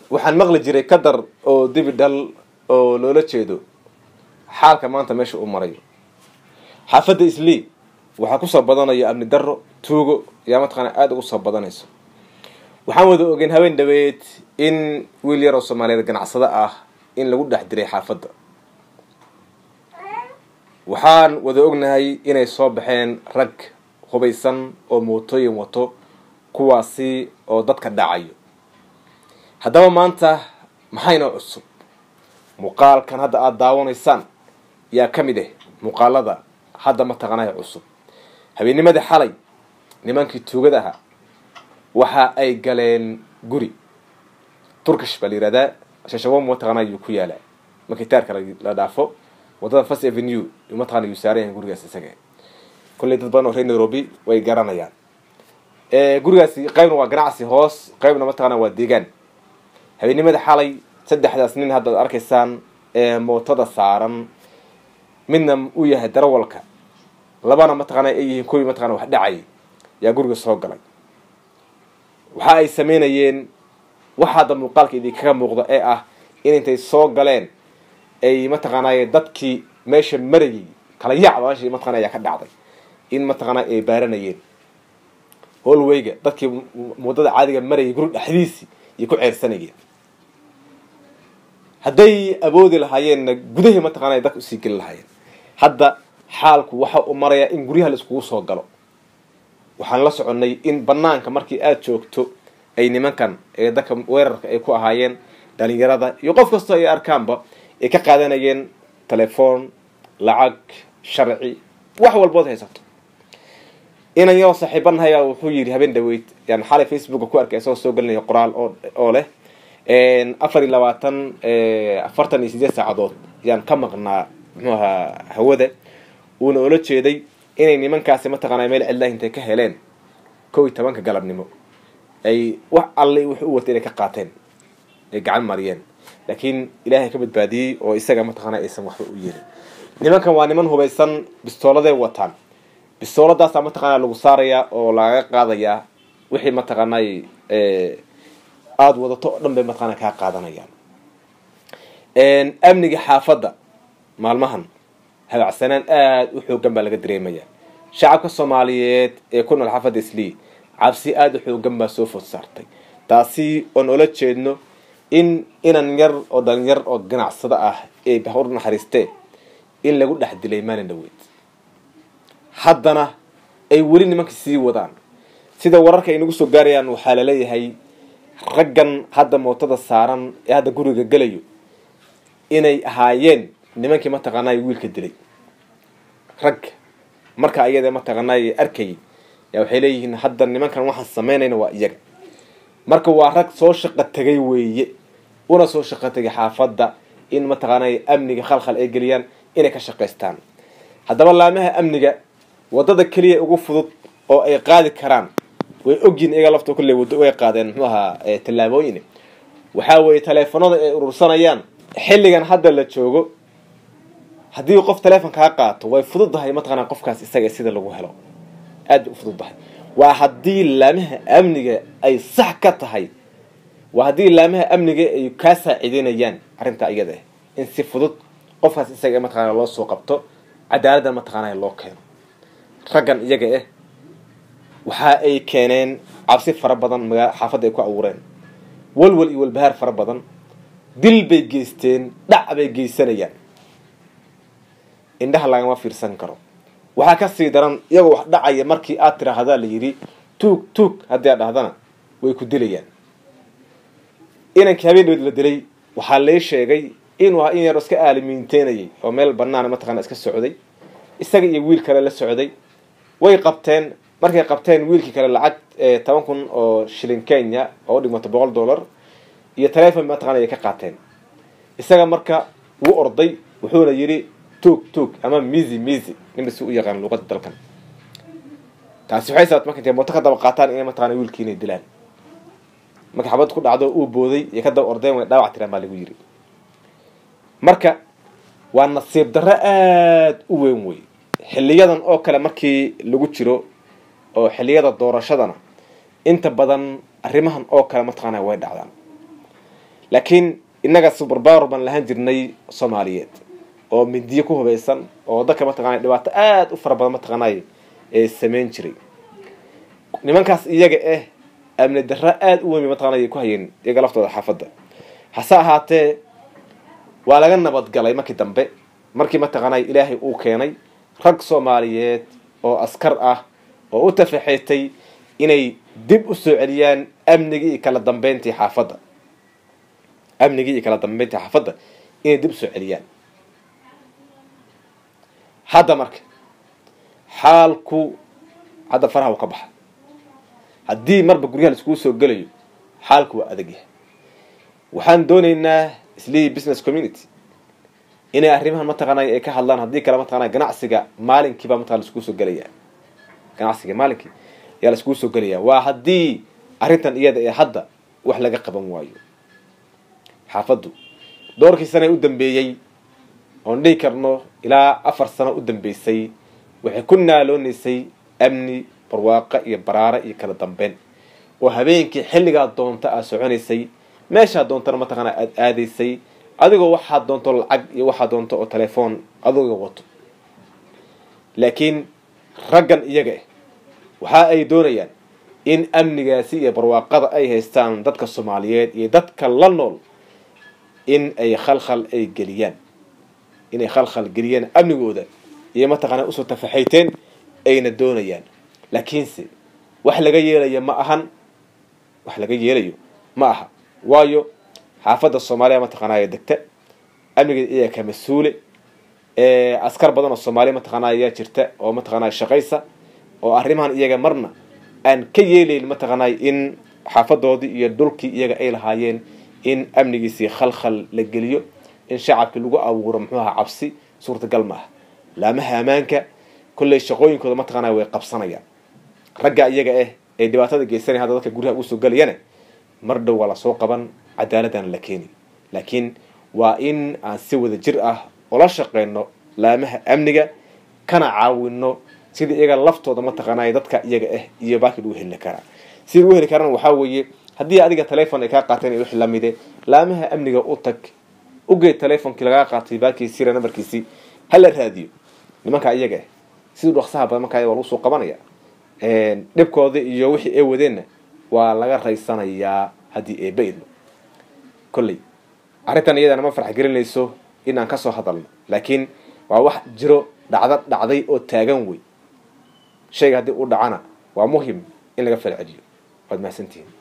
waxaan maqli jiray kadar oo dibi dhal oo loola jeedo xaalka maanta meesha uu marayo xaafadda islii waxaa kusoo badanaya amni darro tuugo yaa mataqaana aada ugu soo badanayso waxaan wada ogeyn habeen dhaweed in wiil yar oo soomaaliyeed ganacsado ah in lagu dhex diray xaafadda waxaan wada ognahay inay soo baxeen rag hubaysan oo mootooyin wato kuwaasi oo dadka dhacayo haddaba maanta maxaynoo cusub muuqaalkan hadda aada daawanaysaan yaa ka mid ah muuqaalada hadda mataqaanaya cusub habeennimadii xalay nimankii tuugada ahaa waxa ay galeen guri turkish baa la yihahdaa shashawo mataqaana yuu ku yaalaa markii taarka la dhaafo wadada first avenue mataqana yuu saaran yahay gurigaas isaga kolley dad badan oo reer nairobi way garanayaan gurigaasi qaybna waa ganacsi hoos qaybna mataqana waa deegaan habeennimada xalay saddexdaas nin haddaad arkaysaan ee mootada saaran midna uu yahay darawalka labana mataqaana ay yihiin kuwii mataqana wax dhacay yaa guriga soo galay waxa ay sameynayeen waxa hadda muuqaalka idinkaga muuqda ee ah in intay soo galeen ay mataqaanay dadkii meesha marayay kala yacba meesha mataqana ayaa ka dhacday in mataqaana ay baaranayeen holwayga dadkii muddada caadiga marayay guri dhexdiisii ayay ku ceersanayeen hadday awoodi lahaayeenna gudahii mataqaana dadka usii geli lahaayeen hadda xaalku waxa uu marayaa in guryaha la iskugu soo galo waxaan la soconnay in banaanka markii aada joogto ay nimankan ee dadka weerarka ay ku ahaayeen dhalinyarada iyo qof kastoo ay arkaanba ay ka qaadanayeen telefoon lacag sharci wax walbood haysato inan yoo saaxiibanahayaa wuxuu yidhi habeen dhaweyd yani xalay facebooka ku arkay isagoo soo gelinaya qoraal oo oo leh afar iyo labaatan afartan iyo sideed saacadood yaan ka maqnaa muxuu ahaa hawada uuna oola jeeday inay nimankaasi mataqaana meel cidlaah intay ka heleen kow iyo tobanka galabnimo ay wax alle wux u watay inay ka qaateen ay gacan mariyeen laakiin ilaahay ka badbaadiyey oo isaga mataqaana aysan waxba u yeelin nimankan waa niman hubaysan bistooladay wataan bistooladaasaa mataqaana lagu saarayaa oo lagaga qaadayaa wixii mataqaanay aada wadato oo dhan bay mataqaana kaa qaadanayaan amniga xaafadda maalmahan habacsanaan aada u xoogan baa laga dareemaya shacabka soomaaliyeed ee ku nool xaafadda islii cabsi aada u xoogan baa soo food saartay taasi oon ola jeedno in inan yar oo dhalinyar oo ganacsado ah ee bahur naxariistee in lagu dhex dilay maalin dhaweyd haddana ay weli nimanka sii wadaan sida wararka ay nagu soo gaarayaan waxaa laleeyahay raggan hadda mootada saaran ee hadda guriga gelayo inay ahaayeen nimankii mataqaanay wiilka dilay rag marka ayada mataqaanay arkayay yaa waxay leeyihiin hadda nimankan waxaan samaynayna waa iyaga marka waa rag soo shaqo tegay weeye una soo shaqo tegay xaafadda in mataqaanay amniga khalkhal ay geliyaan inay ka shaqaystaan haddaba laamaha amniga waddada keliya ugu fudud oo ay qaadi karaan way ogyihin iyaga lafta kulley waddo way qaadeen muxuu ahaa tallaabooyin waxaa weeye taleefanada ay urursanayaan xilligan hadda la joogo haddii qof teleefon kaa qaato way fududahay mataqaana qofkaas isaga sida lagu helo aad bay u fududahay waa haddii laamaha amniga ay sax ka tahay waa haddii laamaha amniga ay kaa saacideynayaan arrintaa iyada ah in si fudud qofkaas isaga mataqaana loo soo qabto cadaaladdan mataqaana loo keeno raggan iyaga ah waxa ay keeneen cabsi fara badan magaa xaafadda ay ku abuureen walwal iyo walbahaar fara badan dil bay geysteen dhac bay geysanayaan indhaha lagama fiirsan karo waxaa kasii daran iyagoo wax dhacaya markii aad tiraahdaa la yidhi tuug tuug haddii aad dhahdana way ku dilayaan inankii habeen dhaweed la dilay waxaa lee sheegay inuu in yaro iska aalimiinteynayay oo meel banaana mataqana iska socday isaga iyo wiil kale la socday way qabteen markay qabteen wiilkii kale lacag toban kun oo shilin kenya oo u dhigmato boqol dollar iyo telefon mataqana ay ka qaateen isaga marka wuu orday wuxuuna yidhi tuug tuug ama mizi mizi ninba si u yaqaan luuqada dalkan taasi waxay sabat marka intay mooto ka daba qaataan inay mataqana wiilkii inay dilaan marka xabad ku dhacdo uu booday iyo ka daba ordeen way dhaawac tiraan baa lagu yidhi marka waa nasiib darro aada u weyn wey xiliyadan oo kale markii lagu jiro oo xiliyada doorashadana inta badan arrimahan oo kale mataqaana way dhacdaan laakiin innaga subarbawer baan lahaan jirnay soomaaliyeed oo midiyo ku hubaysan oo dadka mataqaanay dhibaato aada u fara badan mataqaanay ee samayn jiray nimankaas iyaga ah amni darro aada u weyn bay mataqanay ku hayeen iyaga laftooda xaafadda hase ahaatee waa laga nabadgalay markii dambe markii mataqaanay ilaahay uu keenay rag soomaaliyeed oo askar ah oo u tafaxeetay inay dib u soo celiyaan amnigii iyo kala dambeyntii xaafadda amnigii iyo kala dambeyntii xaafadda inay dib usoo celiyaan hadda marka xaalku hadda faraha uu ka baxa haddii marba guryaha laiskugu soo gelayo xaalku waa adag yahay waxaan doonaynaa islii business community inay arrimahan mataqaanay ay ka hadlaan haddii kale mataqanay ganacsiga maalinkiibaa mataqana laiskugu soo gelaya ganacsiga maalinkii ayaa laiskugu soo gelaya waa haddii arrintan iyada ee hadda wax laga qaban waayo xaafaddu doorkii sana u dambeeyey oon dhihi karno ilaa afar sano u dambeysay waxay ku naaloonaysay amni barwaaqo iyo baraare iyo kala dambeyn oo habeenkii xilligaa doonta aad soconaysay meeshaa doontana mataqaana aada aadaysay adigoo waxaad doonto lacag iyo waxaad doonto oo telefoon adigoo wato laakiin raggan iyaga ah waxa ay doonayaan in amnigaasi iyo barwaaqada ay haystaan dadka soomaaliyeed iyo dadka la nool in ay khalkhal ay geliyaan inay khalkhal geliyaan amnigooda iyo mataqaana usoo tafaxayteen ayna doonayaan laakiinse wax laga yeelayo ma ahan wax laga yeelayo ma aha waayo xaafadda soomaaliya mataqaanaya degta amnigeeda iyaga ka mas-uule askar badan oo soomaaliya mataqaanaya ayaa jirta oo mataqaanaya shaqaysa oo arrimahan iyaga marna aan ka yeelayn mataqaanay in xaafadoodii iyo dhulkii iyaga ay lahaayeen in amnigiisii khalkhal la geliyo in shacabkii lagu abuuro muxuu aha cabsi suurtagal ma aha laamaha ammaanka kolley shaqooyinkooda mataqaanaya way qabsanayaan ragga iyaga ah ee dhibaatada geysanaya hadda dadka guryaha usoo gelayana mar dhow waa lasoo qaban cadaaladana la keeni laakiin waa in aan si wada jir ah ula shaqeyno laamaha amniga kana caawino sidii iyaga laftooda mataqaanay dadka iyaga ah iyo baaki lagu heli karaa sidii lagu heli karana waxaa weeye haddii adiga telefon ay kaa qaateen iyo wix lamide laamaha amniga u tag ugeed telefonkii lagaa qaatay baakii sira nambarkiisii hala raadiyo nimanka iyaga ah sidii dhaqsaha badan markaa waa lagu soo qabanaya dhibkooda iyo wixii ay wadeenna waa laga raysanayaa haddii eeba idmo kolley arrintan iyadana ma farx gelinayso inaan kasoo hadalno laakiin waa wax jiro dhacda dhacday oo taagan wey shayga haddii u dhacana waa muhim in laga falceliyo waad mahadsantihiin